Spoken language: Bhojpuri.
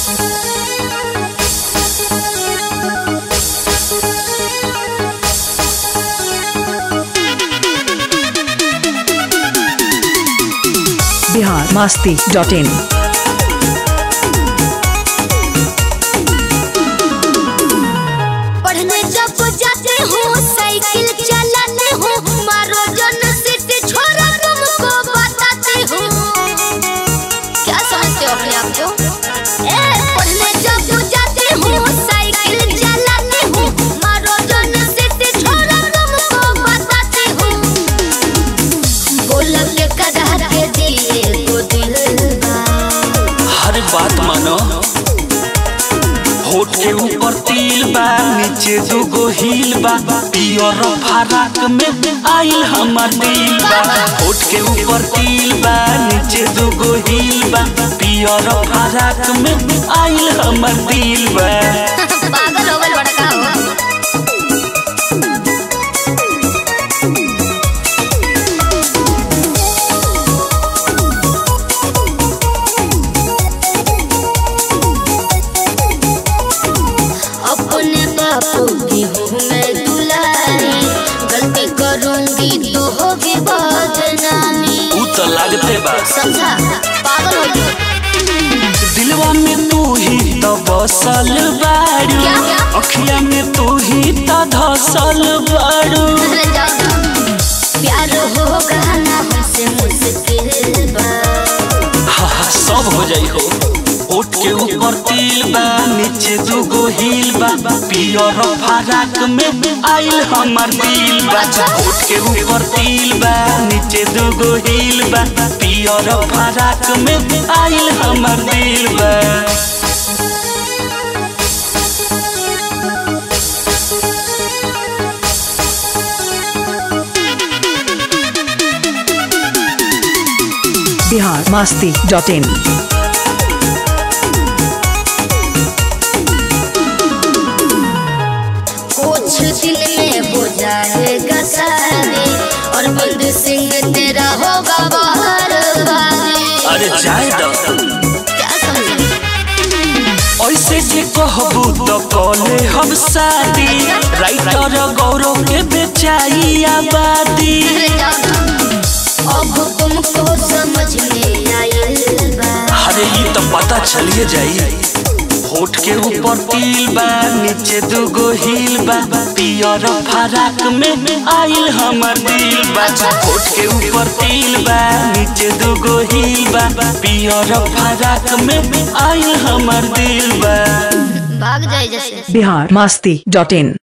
बिहार मास्ती डॉट इन पढ़ने जब जाते हो साइकिल चलाते हो मारो जन सिटी छोरा तुमको बताते हो क्या समझते हो अपने आप को ए पढ़ने जब जाते हो साइकिल चलाते हो मारो जन सिटी छोरा तुमको बताते हो बोल के कदा के दिए को दिल बा हर बात मानो होठ के ऊपर तिल बा नीचे दूगो हिल बा पियर फराक में आइल हमर दिल बा होठ के ऊपर तिल बा नीचे दूगो हिल बा पियर फराक में आइल हमर दिल बा पागल हो गए बड़का हो अपने बापू की हूँ मैं दुलारी गलती करूंगी तो होगी बदनामी ऊ तो लागते बा समझा पागल हो गए दिलवा में तू ही तो बसल बारू क्या, क्या? अखिया में तू ही तो धसल बारू अरे जाओ जाओ। प्यार होगा ना हमसे मुश्किल बा हा हा सब हो जाई हो ओठ के ऊपर तिल बा नीचे दूगो हिल बा पियर फराक में आइल हमर दिल बा ओठ के ऊपर तिल बा नीचे दूगो हिल बा पियर फराक में आइल हमर दिल बा बिहार मास्ती डॉट इन कुछ दिन में हो जाएगा शादी और बंद सिंह तेरा होगा बाहर वादी अरे जाए दो क्या समझे ऐसे जे कहबू तो कॉले हम शादी राइटर गौरव के बेचाई आबादी अरे जाओ ना। अब तुमको समझ में आयल बा अरे ये तो पता चलिए जाई होठ के ऊपर तिल बा नीचे दूगो हिल बा पियर फराक में आइल हमर दिल बा होठ के ऊपर तिल बा नीचे दूगो हिल बा पियर फराक में आइल हमर दिल बा भाग जाए जैसे बिहार मास्ती डॉट इन